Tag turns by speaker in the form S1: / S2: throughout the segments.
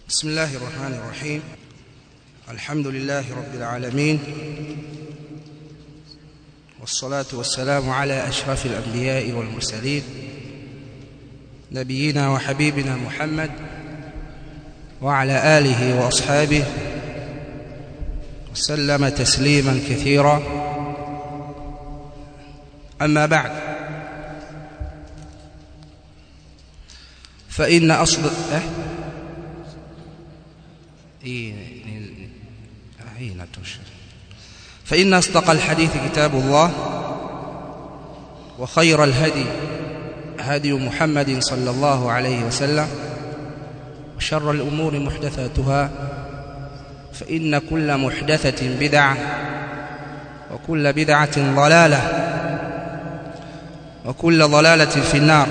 S1: بسم الله الرحمن الرحيم الحمد لله رب العالمين والصلاة والسلام على أشرف الأنبياء والمرسلين نبينا وحبيبنا محمد وعلى آله وأصحابه وسلم تسليما كثيرا أما بعد فإن أصل أه؟ حين تشر فإن أصدق الحديث كتاب الله وخير الهدي هدي محمد صلى الله عليه وسلم وشر الأمور محدثاتها فإن كل محدثة بدعة وكل بدعة ضلالة وكل ضلالة في النار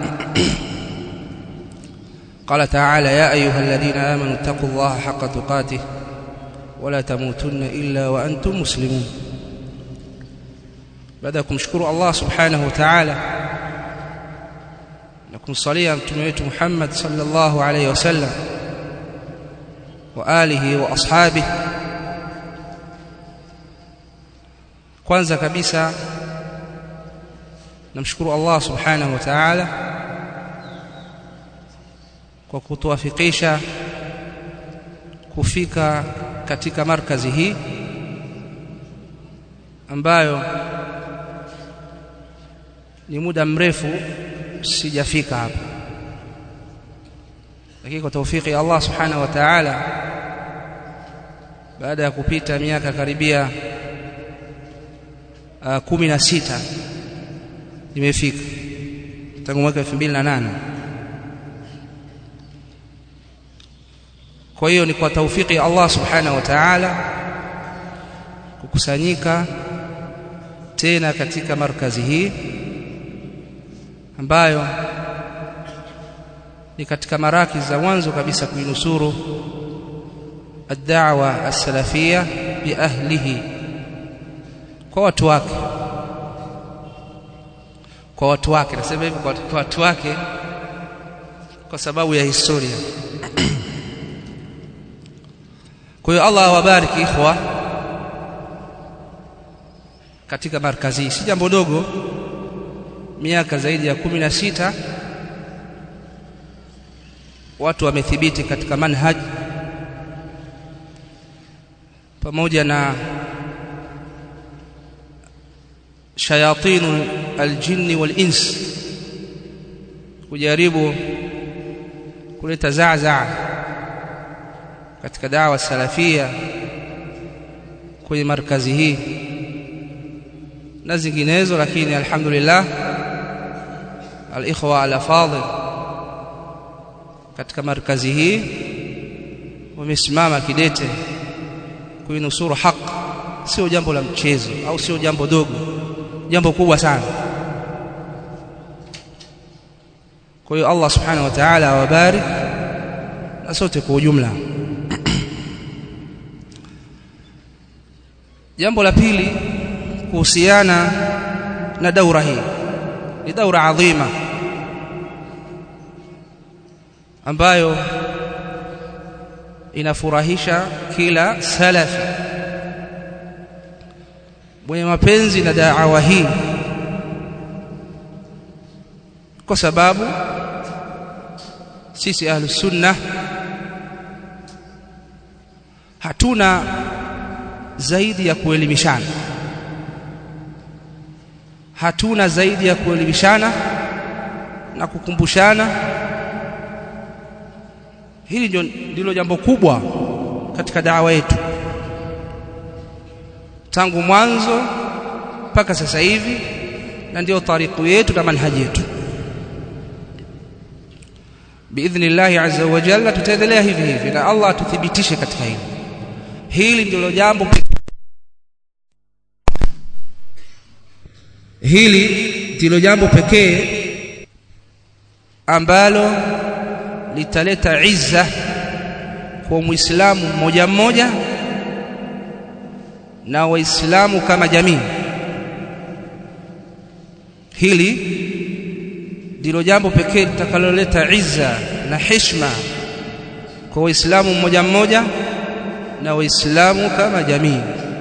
S1: قال تعالى يا أيها الذين آمنوا اتقوا الله حق تقاته ولا تموتن إلا وأنتم مسلمون baada ya kumshukuru Allah subhanahu wa ta'ala na kumsalia mtume wetu Muhammad sallallahu alayhi wasallam wa alihi wa ashabihi kwanza kabisa namshukuru Allah subhanahu wa ta'ala kwa kutuwafikisha kufika katika markazi hii ambayo ni muda mrefu sijafika hapa lakini kwa taufiki ya Allah subhanahu wa ta'ala baada ya kupita miaka karibia uh, kumi na sita nimefika tangu mwaka 2008 kwa hiyo ni kwa taufiki ya Allah subhanahu wa ta'ala kukusanyika tena katika markazi hii ambayo ni katika maraki za mwanzo kabisa kuinusuru ad-da'wa as-salafia bi ahlihi kwa watu wake kwa watu wake nasema hivi kwa watu wake kwa sababu ya historia kwa hiyo Allah awabariki ikhwa katika markazi si jambo dogo miaka zaidi ya kumi na sita watu wamethibiti katika manhaj pamoja na shayatinu aljinni walins kujaribu kuleta zaazaa katika dawa salafia kwenye markazi hii na zinginezo lakini alhamdulillah alikhwa alafadhil katika markazi hii wamesimama kidete kuinusuru haki sio jambo la mchezo au sio jambo dogo jambo kubwa sana kwa hiyo Allah subhanahu wa ta'ala awabarik na sote kwa ujumla jambo la pili kuhusiana na daura hii ni daura adhima ambayo inafurahisha kila salafi mwenye mapenzi na da'wa hii kwa sababu sisi ahlus sunna hatuna zaidi ya kuelimishana hatuna zaidi ya kuelimishana na kukumbushana hili ndilo jambo kubwa katika dawa yetu tangu mwanzo mpaka sasa hivi na ndio tariku yetu na manhaji yetu biidhnillah azza wa jalla tutaendelea hivi hivi na Allah atuthibitishe katika hili hili ndilo jambo hili ndilo jambo pekee ambalo litaleta izza kwa muislamu mmoja mmoja na waislamu kama jamii hili ndilo jambo pekee litakaloleta izza na heshima kwa waislamu mmoja mmoja na waislamu kama jamii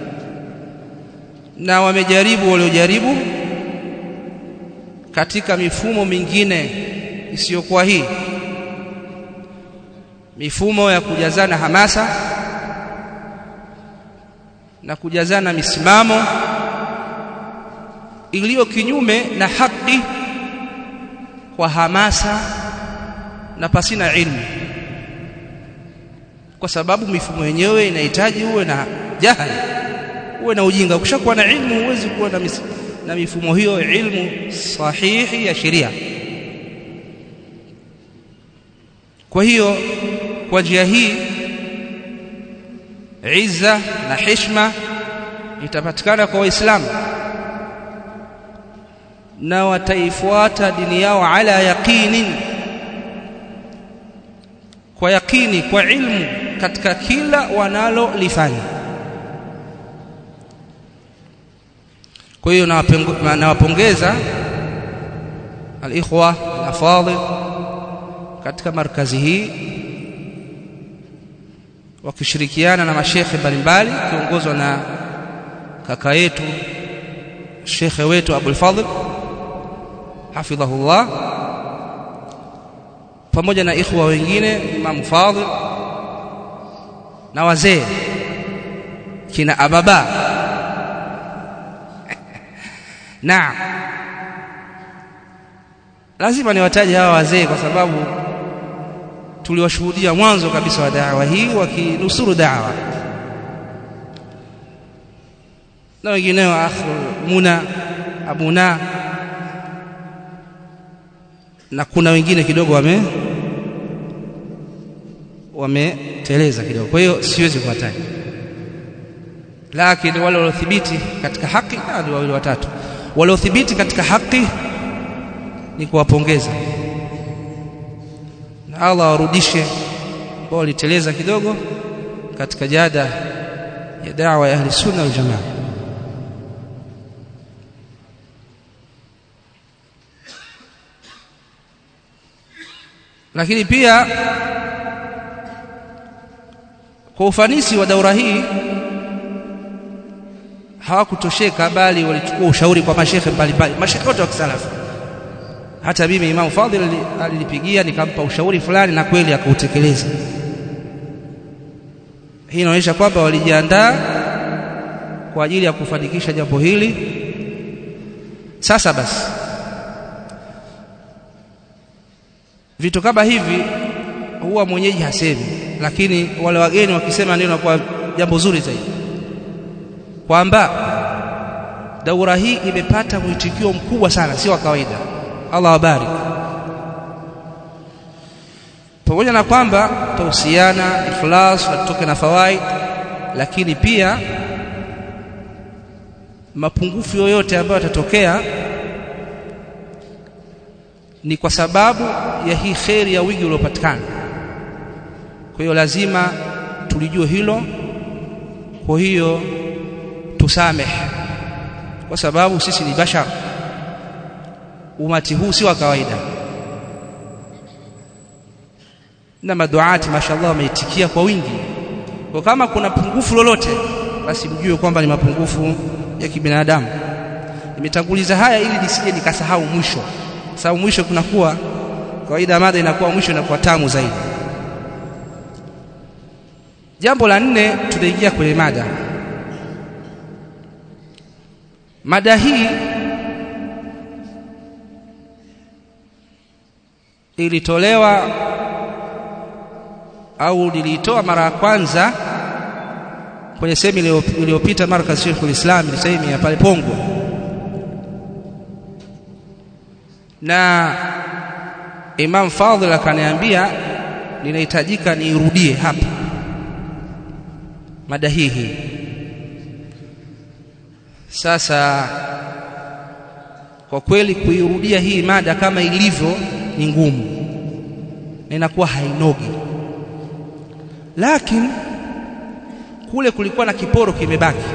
S1: na wamejaribu waliojaribu katika mifumo mingine isiyokuwa hii mifumo ya kujazana hamasa na kujazana misimamo iliyo kinyume na haki kwa hamasa na pasina ilmu kwa sababu mifumo yenyewe inahitaji uwe na jahali uwe na ujinga ukishakuwa na ilmu huwezi kuwa na, mis, na mifumo hiyo ilmu sahihi ya sheria kwa hiyo kwa njia hii izza na heshima itapatikana kwa waislamu na wataifuata dini yao ala yaqinin kwa yakini kwa ilmu katika kila wanalolifanya kwa hiyo nawapongeza alikhwa alafadhil katika markazi hii wakishirikiana na mashekhe mbalimbali kiongozwa na kaka yetu shekhe wetu Abul Fadhl hafidhahullah pamoja na ikhwa wengine Imam Fadhl na wazee kina ababa na lazima niwataje hawa wazee kwa sababu tuliwashuhudia mwanzo kabisa wa da'wa hii wakinusuru da'wa na wengineo akhu Muna Abuna na kuna wengine kidogo wame wameteleza kidogo kwa hiyo siwezi kuwataja lakini wale waliothibiti katika haki ni wawili watatu waliothibiti katika haki ni kuwapongeza na Allah warudishe ambao waliteleza kidogo katika jada ya da'wa ya ahli sunna wal jamaa lakini pia kwa ufanisi wa daura hii hawakutosheka bali walichukua ushauri kwa mashekhe mbalimbali mashekhe wote wa kisalafu hata mimi Imam Fadhil alinipigia nikampa ushauri fulani na kweli akautekeleza hii inaonyesha kwamba walijiandaa kwa ajili ya kufanikisha jambo hili sasa basi vitu kama hivi huwa mwenyeji hasemi lakini wale wageni wakisema ndio inakuwa jambo zuri zaidi kwamba daura hii imepata mwitikio mkubwa sana sio wa kawaida Allah wabarik pamoja na kwamba tausiana ikhlas na tutoke na fawaid lakini pia mapungufu yoyote ambayo yatatokea ni kwa sababu ya hii kheri ya wingi uliopatikana kwa hiyo lazima tulijue hilo kwa hiyo tusamehe kwa sababu sisi ni bashar umati huu si wa kawaida na maduati mashallah wameitikia kwa wingi kwa kama kuna pungufu lolote basi mjue kwamba ni mapungufu ya kibinadamu nimetanguliza haya ili nisije nikasahau mwisho sababu mwisho kunakuwa kawaida mada inakuwa mwisho inakuwa tamu zaidi jambo la nne tunaingia kwenye mada mada hii ilitolewa au niliitoa mara ya kwanza kwenye sehemu iliyopita markaz Sheikhul Islam sehemu ya pale Pongo na Imam Fadhil akaniambia ninahitajika niirudie hapa mada hii hii sasa kwa kweli kuirudia hii mada kama ilivyo ni ngumu na inakuwa hainogi lakini kule kulikuwa na kiporo kimebaki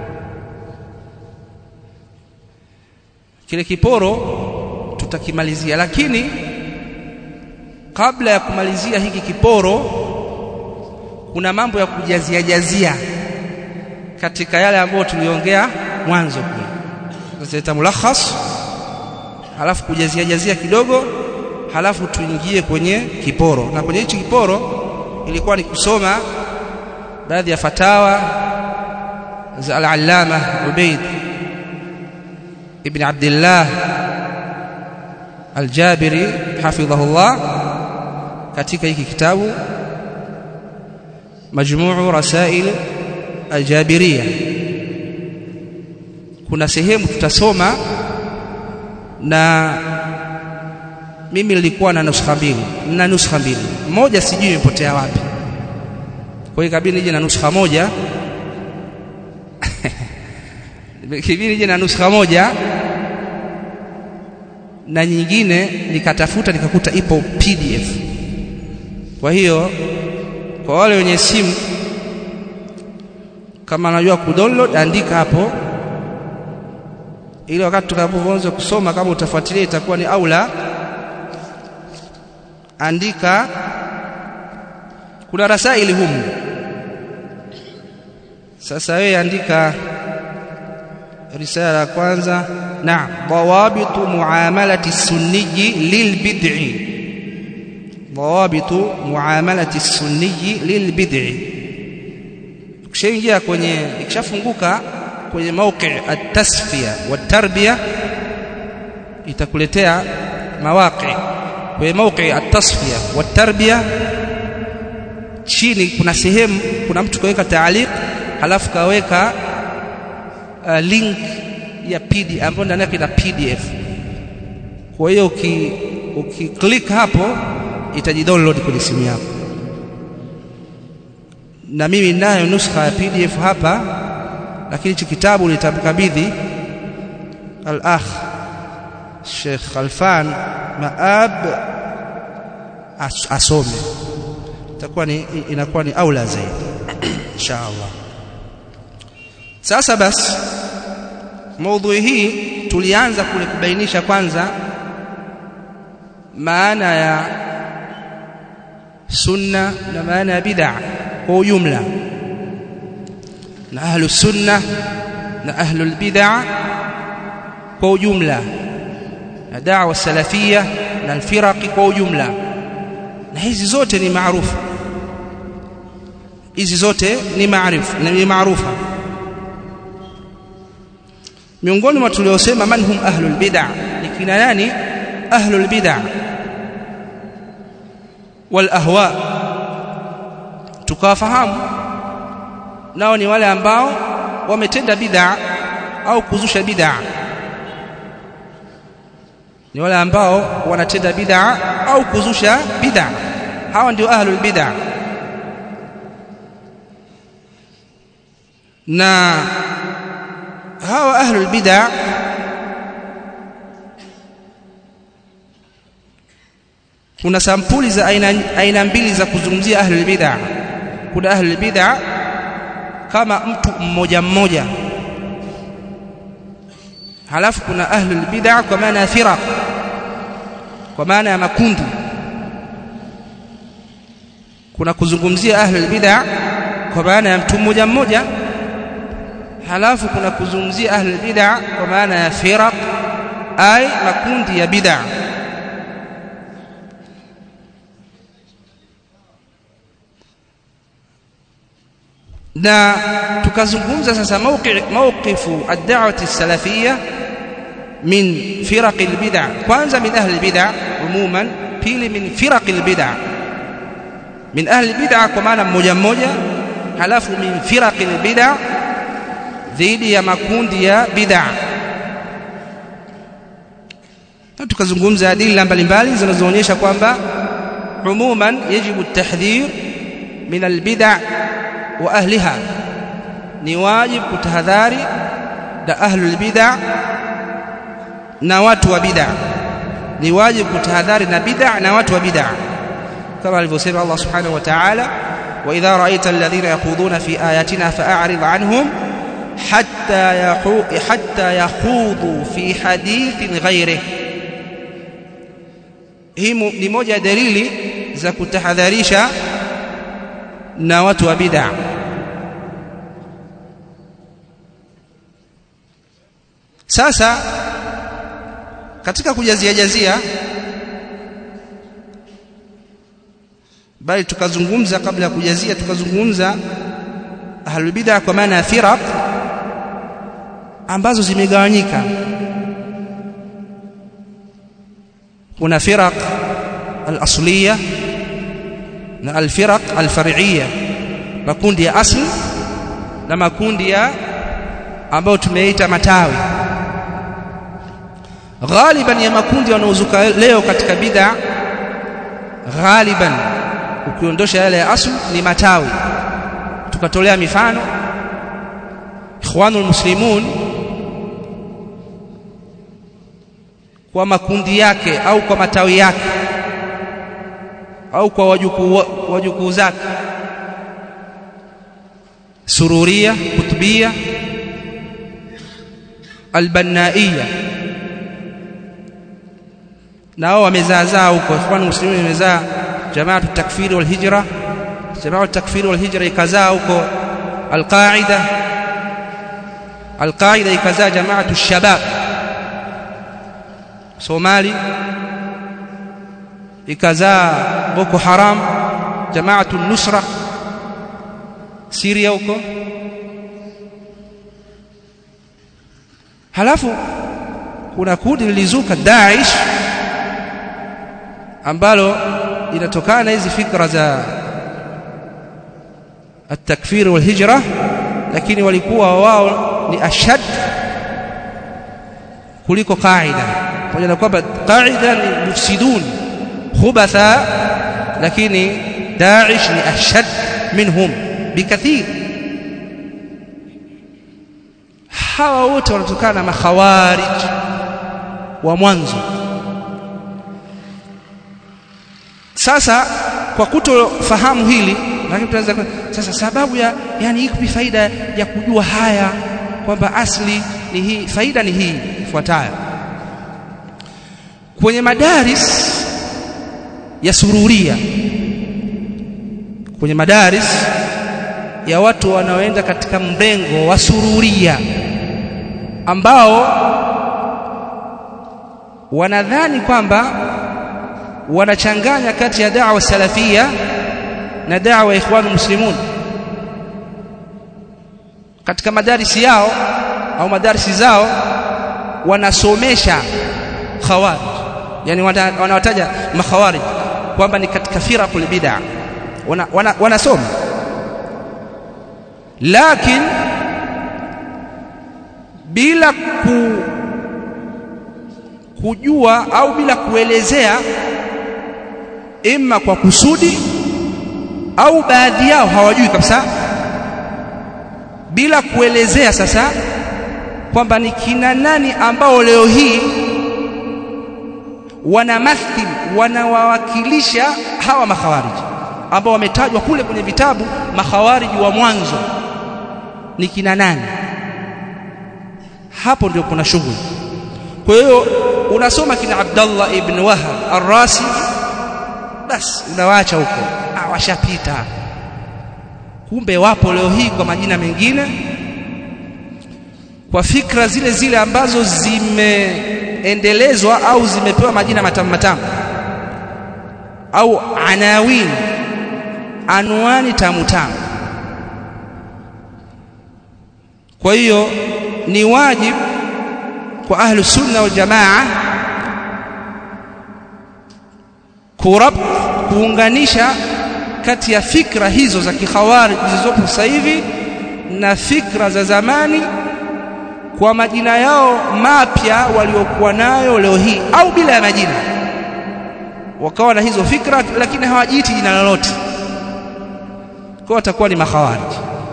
S1: kile kiporo tutakimalizia lakini kabla ya kumalizia hiki kiporo kuna mambo ya kujazia jazia katika yale ambayo tuliongea mwanzo kule tutaleta mulakhas halafu kujazia jazia kidogo halafu tuingie kwenye kiporo na kwenye hichi kiporo ilikuwa ni kusoma baadhi ya fatawa za al-allama Ubayd ibn Abdullah al-Jabiri hafidhahullah katika hiki kitabu majmuu rasail al-Jabiriyya kuna sehemu tutasoma na mimi nilikuwa na nuskha mbili na nuskha mbili moja sijui imepotea wapi kwa hiyo kabidi nije na nuskha moja kibidi nije na nuskha moja na nyingine nikatafuta nikakuta ipo PDF kwa hiyo kwa wale wenye simu kama anajua kudownload andika hapo ili wakati tutakapoanza kusoma kama utafuatilia itakuwa ni aula andika kuna rasaili humu sasa wewe andika risala ya kwanza na dawabitu muamalati sunniyi lilbid'i dawabitu muamalati sunniyi lilbid'i ukishaingia kwenye ikishafunguka kwenye mauqi at-tasfiya wat-tarbiya itakuletea mawaqi kwenye mauqi at-tasfiya wat-tarbiya chini kuna sehemu kuna mtu kaweka taaliq halafu kaweka uh, link ya PD ambayo ndani yake ina PDF kwa hiyo uki ukiklik hapo itajidownload kwenye simu yako na mimi nayo nuskha ya PDF hapa lakini hichi kitabu nitamkabidhi al-akh Sheikh Khalfan Maab as, asome itakuwa ni inakuwa ni aula zaidi inshallah sasa basi maudhui hii tulianza kule kubainisha kwanza maana ya sunna na maana ya bid'a kwa ujumla na ahlu sunna na ahlu bid'a kwa ujumla na da'wa salafia na alfiraqi kwa ujumla na hizi zote ni maarufu hizi zote ni maarifu ni maarufa miongoni mwa tuliosema man hum ahlul bid'a ni kina nani ahlul bid'a wal ahwa tukawafahamu nao ni wale ambao wametenda bid'a au kuzusha bid'a ni wale ambao wanatenda bid'a au kuzusha bid'a hawa ndio ahlul bid'a na hawa ahlul bid'a kuna sampuli za aina, aina mbili za kuzungumzia ahlul bid'a kuna ahlul bid'a kama mtu mmoja mmoja halafu kuna ahlul bid'a kwa maana ya firaq kwa maana ya makundi kuna kuzungumzia ahlul bid'a kwa maana ya mtu mmoja mmoja halafu kuna kuzungumzia ahlul bid'a kwa maana ya firaq ay makundi ya bid'a na tukazungumza sasa mawqifu ad-da'wati as-salafiyya min firaq al-bid'a kwanza min ahli al-bid'a umuman pili min firaq al-bid'a min ahli al-bid'a kwa maana mmoja mmoja halafu min firaq al-bid'a dhidi ya makundi ya bid'a na tukazungumza adila mbalimbali zinazoonyesha kwamba umuman yajibu at-tahdhir min al-bid'a wa ahliha ni wajib kutahadhari na ahlul bid'a na watu wa bid'a ni wajib kutahadhari na bid'a na watu wa bid'a kama alivyosema Allah subhanahu wa ta'ala wa idha ra'aita alladhina yaquduna fi ayatina fa'arid anhum hatta yahu hatta yakhudu fi hadithin ghayrih hii ni moja ya dalili za kutahadharisha na watu wa bid'a sasa katika kujazia jazia bali tukazungumza kabla ya kujazia tukazungumza ahlul bid'a kwa maana ya firaq ambazo zimegawanyika kuna firaq al-asliya na al-firaq al-far'iyya makundi ya asli na makundi ya ambayo tumeita matawi ghaliban ya makundi wanaozuka leo katika bid'a ghaliban ukiondosha yale ya asli ni matawi tukatolea mifano ikhwanul muslimun kwa makundi yake au kwa matawi yake au kwa wajukuu wajukuu zake sururia kutubia albanaia nao wamezaazaa huko ikhwan muslimin wamezaa jamaatu takfiri wal hijra jamaatu takfiri wal hijra ikazaa huko alqaida alqaida ikazaa jamaatu shabab Somali ikazaa Boko Haram Jamaatu Nusra Syria huko halafu kuna kundi lilizuka Daesh ambalo linatokana na hizi fikra za at-takfir wal hijra lakini walikuwa wao ni ashad kuliko qaida pamoja na kwamba qaida ni mufsidun khubatha lakini Daesh ni ashad minhum bikathir hawa wote wanatokana na makhawarij wa mwanzo sasa kwa kutofahamu hili lakini tunaweza sasa sababu ya yani ipi faida ya kujua haya kwamba asli ni hii faida ni hii ifuatayo kwenye madaris ya sururia kwenye madaris ya watu wanaoenda katika mrengo wa sururia ambao wanadhani kwamba wanachanganya kati ya da'wa salafia na da'wa ikhwanu muslimun katika madarisi yao au madarisi zao wanasomesha khawarij yani wanawataja makhawarij kwamba ni katika firaqul bid'a wanasoma wana, wana lakini bila ku, kujua au bila kuelezea imma kwa kusudi au baadhi yao hawajui kabisa bila kuelezea sasa kwamba ni kina nani ambao leo hii wanamathil wanawawakilisha hawa makhawariji ambao wametajwa kule kwenye vitabu makhawariji wa mwanzo ni kina nani hapo ndio kuna shughuli kwa hiyo unasoma kina Abdullah ibn Wahab Ar-Rasi basi unawaacha huko ah washapita kumbe wapo leo hii kwa majina mengine kwa fikra zile zile ambazo zimeendelezwa au zimepewa majina matamu matamu au anawin anwani tamu tamu kwa hiyo ni wajibu kwa ahlu sunna wal jamaa kurab kuunganisha kati ya fikra hizo za kikhawarij zilizopo sasa hivi na fikra za zamani kwa majina yao mapya waliokuwa nayo leo hii au bila ya majina wakawa na hizo fikra lakini hawajiiti jina lolote kwa watakuwa ni makhawarij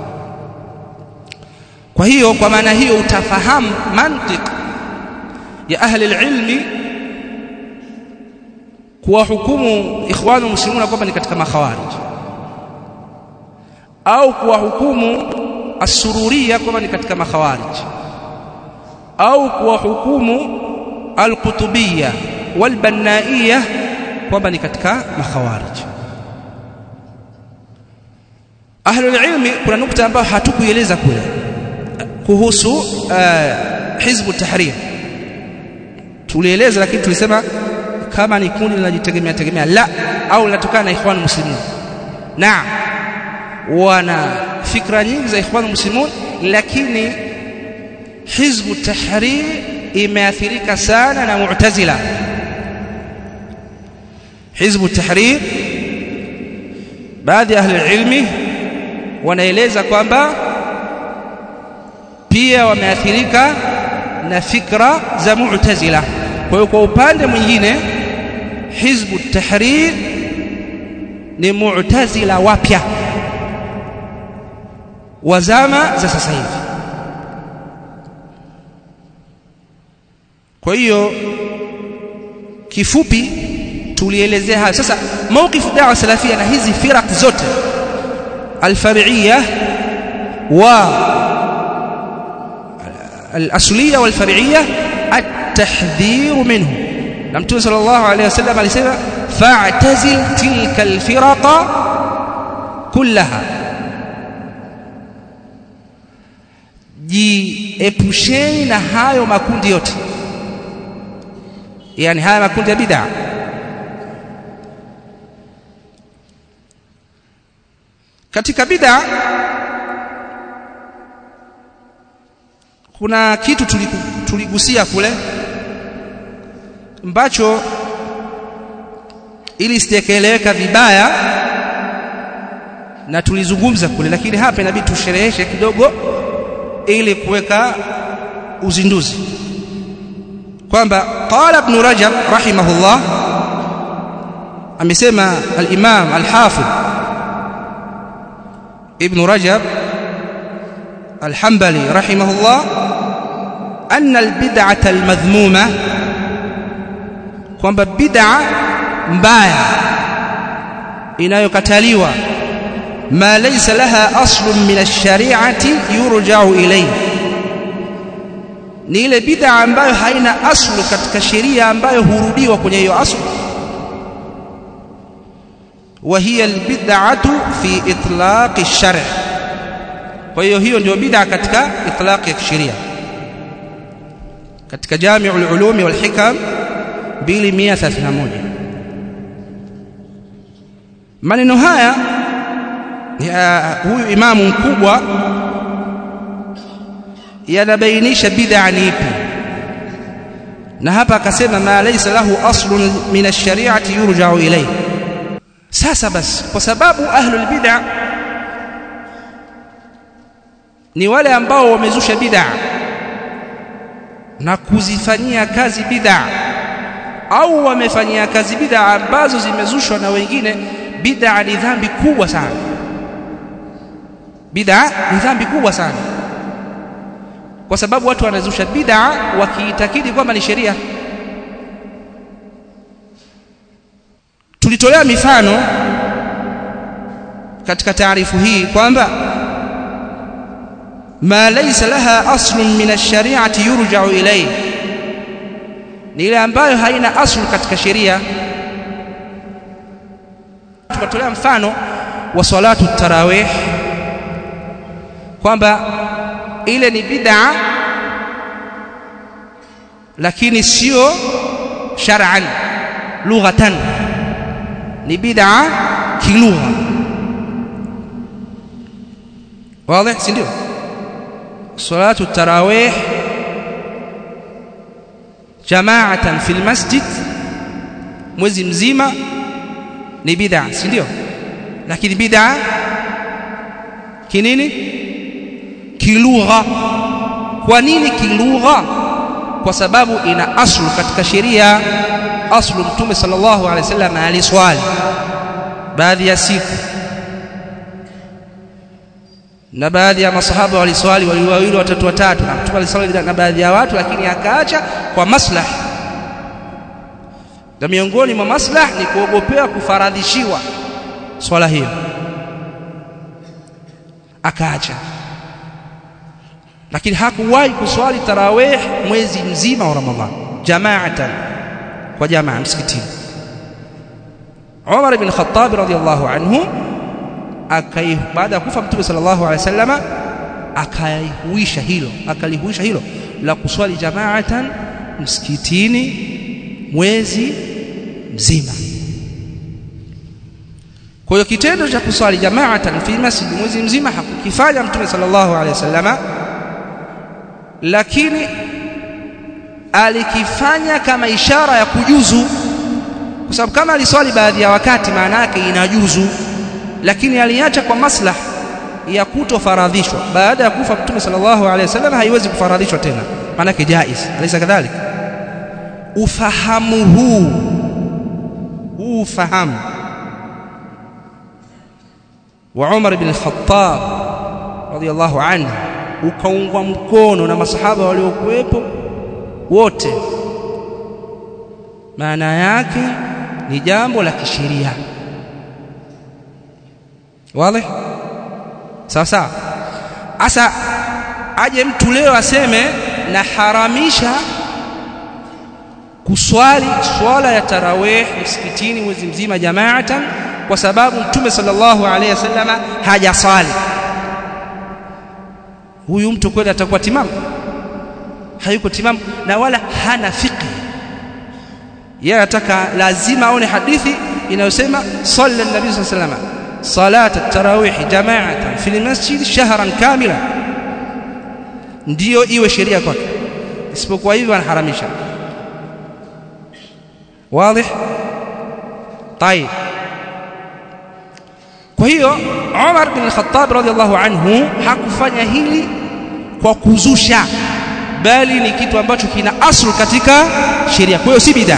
S1: kwa hiyo kwa maana hiyo utafahamu mantiq ya ahli ilmi kuwahukumu ikhwanu muslimuna kwamba ni katika makhawarij au kuwahukumu asururia kwamba ni katika makhawarij au kuwahukumu alqutubiyya walbannaiyya kwamba ni katika makhawarij ahlul ilmi kuna nukta ambayo hatukuieleza kule kuhusu uh, hizbu tahrir tulieleza lakini tulisema kama ni kundi linajitegemea tegemea la au linatokana na ikhwan muslimun naam wana fikra nyingi za ikhwan muslimun lakini hizbu tahrir imeathirika sana na mu'tazila hizbu tahrir baadhi ya ahli ilmi wanaeleza kwamba pia wameathirika na fikra za mu'tazila kwa hiyo kwa upande mwingine hizbu tahrir ni mu'tazila wapya wa zama za sasa hivi kwa hiyo kifupi tulielezea hayo sasa mawqifu da'wa salafia na hizi firaq zote alfar'iyya wa الأصلية والفرعية التحذير منه لم صلى الله عليه وسلم alisema فاعتزل تلك الفرق كلها jiepusheni na hayo makundi yote yani haya makundi ya bid'a katika bid'a kuna kitu tuliku, tuligusia kule ambacho ili sitekeleweka vibaya na tulizungumza kule lakini hapa inabidi tushereheshe kidogo ili kuweka uzinduzi kwamba qala ibn rajab rahimahullah amesema al-imam al-hafidh ibn rajab الحنبلي رحمه الله أن البدعة المذمومة kwamba bid'a mbaya inayokataliwa ma laysa laha aslun min ash-shari'ati yurja'u ilayhi ni ile bid'a ambayo haina aslu katika sheria ambayo hurudiwa kwenye hiyo aslu wa hiya al-bid'atu fi itlaq ash-shar' kwa hiyo hiyo ndio bid'a katika itlaq ya kisheria katika Jami'ul Ulumi wal Hikam 2131 maneno haya ya huyu imamu mkubwa yanabainisha bid'a ni ipi na hapa akasema ma laysa lahu aslun min ash-shari'ati yurja'u ilayhi sasa basi kwa sababu ahlul bid'a ni wale ambao wamezusha bid'a na kuzifanyia kazi bid'a au wamefanyia kazi bid'a ambazo zimezushwa na wengine bid'a ni dhambi kubwa sana bid'a ni dhambi kubwa sana kwa sababu watu wanazusha bid'a wakiitakidi kwamba ni sheria tulitolea mifano katika taarifu hii kwamba ma laysa laha aslun min ash-shari'ati yurja'u ilayhi ni ile ambayo haina aslu katika sheria tukatolea mfano wa salatu tarawih kwamba ile ni bid'a lakini sio shar'an lughatan ni bid'a kilugha wazi si ndio salatu tarawih jamaatan fil masjid mwezi mzima ni bid'a si ndio lakini bid'a kinini kilugha kwa nini kilugha kwa sababu ina aslu katika sheria aslu mtume sallallahu alaihi wasallam aliswali baadhi ya siku na baadhi ya masahaba waliswali wawili wawili watatu watatu na mtume aliswali na baadhi ya watu lakini akaacha kwa maslahi na miongoni mwa maslahi ni kuogopea kufaradhishiwa swala hiyo akaacha lakini hakuwahi kuswali tarawih mwezi mzima wa Ramadhan jamaatan kwa jamaa msikitini Umar ibn Khattab radhiyallahu anhu akai baada ya kufa mtume sallallahu alaihi wasallama akaihuisha hilo akalihuisha hilo la kuswali jamaatan msikitini mwezi mzima kwa hiyo kitendo cha kuswali jamaatan fi masjid mwezi mzima hakukifanya mtume sallallahu alaihi wasallama lakini alikifanya kama ishara ya kujuzu kwa sababu kama aliswali baadhi ya wakati maana yake inajuzu lakini aliacha kwa maslah ya kutofaradhishwa baada ya kufa mtume sallallahu alaihi wasallam haiwezi kufaradhishwa tena maana yake jaiz alisa kadhalika ufahamu huu huu ufahamu wa Umar ibn al-Khattab radiyallahu anhu ukaungwa mkono na masahaba waliokuwepo wote maana yake ni jambo la kisheria wazi sawa sawa asa aje mtu leo aseme na haramisha kuswali swala ya tarawih msikitini mwezi mzima jamaatan kwa sababu mtume sallallahu alaihi wasallama hajaswali huyu mtu kweli atakuwa timamu hayuko timamu na wala hana fiqh yeye anataka lazima aone hadithi inayosema salla nabii sallallahu alaihi wasallam salat at-tarawih jama'atan fi al-masjid shahran kamila ndiyo iwe sheria kwake isipokuwa hivyo anaharamisha wazi طيب kwa hiyo Umar bin al-Khattab radhiallahu anhu hakufanya hili kwa kuzusha bali ni kitu ambacho kina aslu katika sheria kwa hiyo si bid'a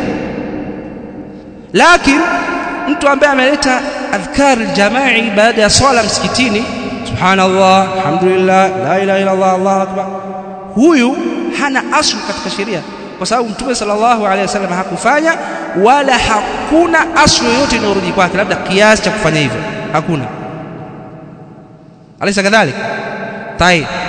S1: lakini mtu ambaye ameleta adhkar al-jama'i baada ya swala msikitini subhanallah alhamdulillah la ilaha illa allah allahu akbar huyu hana aslu katika sheria kwa sababu mtume sallallahu alaihi wasallam hakufanya wala hakuna aslu yoyote inayorudi kwake labda kiasi cha kufanya hivyo hakuna alisa kadhalika tayeb